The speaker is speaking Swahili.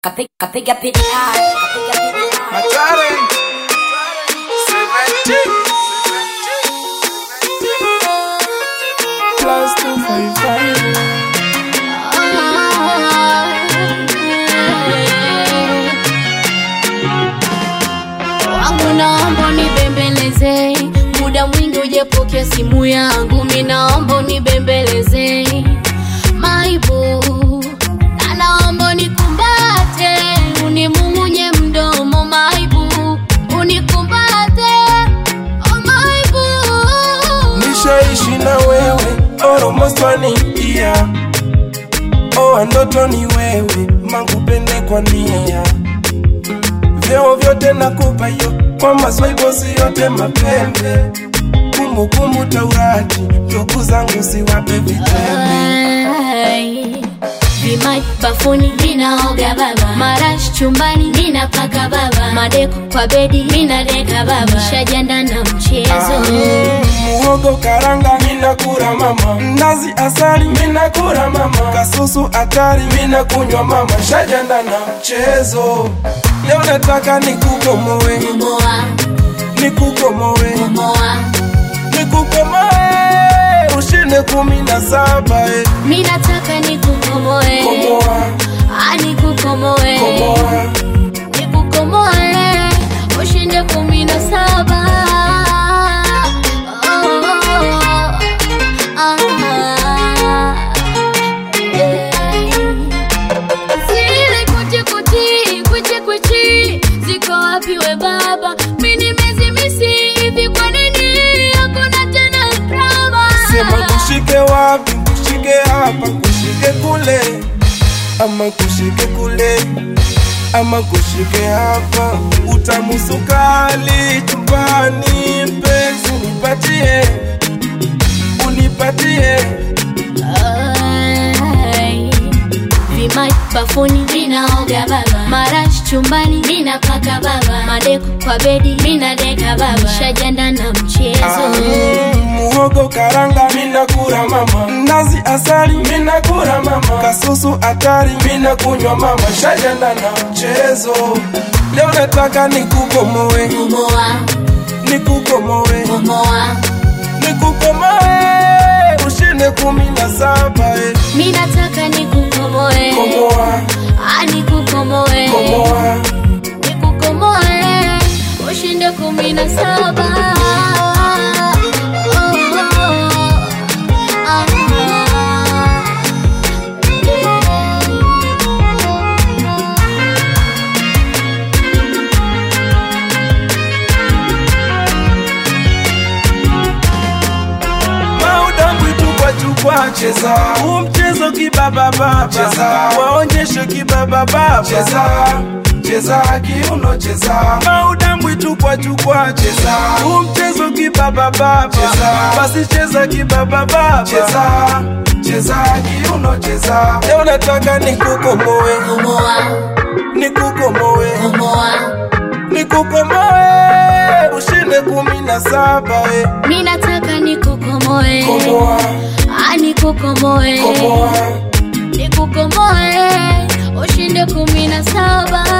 Kapiga kapiga pidi hard, kapiga pidi hard. Matare. Seventeen. Plus two five five. wangu naomba unibembeleze muda mwingi ujepokea simu yangu mi naomba unibembeleze maibu na naomba unikumbate unimungunye mdomo maibu unikumbate oh maibu Nishaishi na wewe almost one year. Oa ndoto ni wewe, makupende kwa nia. Vyeo vyote nakupa yo, kwa maswaibosi yote mapembe. Kumbukumbu Taurati, ndugu zangu siwape vitembe. Ai, Vimaji bafuni ninaoga baba, marashi chumbani ninapaka baba, madeko kwa bedi ninadeka baba, shajanda na mchezo muhogo karanga minakura mama nazi asali minakura mama kasusu atari minakunywa mama shajanda na mchezo leo nataka nikukomoe moa nikukomoe moa, nikukomoe ushinde kumi na saba eh. mi nataka nikukomoe, komoa ah nikukomoe, komoa nikukomoe, ushinde kumi na saba. Oh, ah, yeah. Zile kuchi kuchi, kuchi kuchi, ziko wapi we baba? Mi nimezimisi hivi, kwa nini hakuna tena drama? sema kushike wapi kushike hapa kushike kule ama kushike kule ama kushike hapa utamu sukali chumbani mpenzi unipatie unipatie Ai, Vimaji bafuni ninaoga baba, marashi chumbani ninapaka baba, madeko kwa bedi ninadeka baba, shajanda na mchezo Ah, muhogo karanga minakura mama nazi asali minakura mama kasusu atari minakunywa mama shajanda na mchezo leo nataka nikukomoe Moa, nikukomoe moa, nikukomoe ushinde kumi na saba eh. mi nataka nikukomoe, komoa ah nikukomoe, komoa nikukomoe, ushinde kumi na saba. Oh, ah, yeah. maudambwi tukwa tukwa cheza huu mchezo kibabababa cheza waonyeshe kibabababa cheza cheza kiuno cheza maudambwi tukwa tukwa cheza huu mchezo kibabababa cheza basi cheza kibabababa cheza cheza kiuno cheza leo nataka nikukomoe Moa, nikukomoe moa, nikukomoe ushinde kumi na saba eh. mi nataka nikukomoe, komoa ah nikukomoe, komoa nikukomoe, ushinde kumi na saba.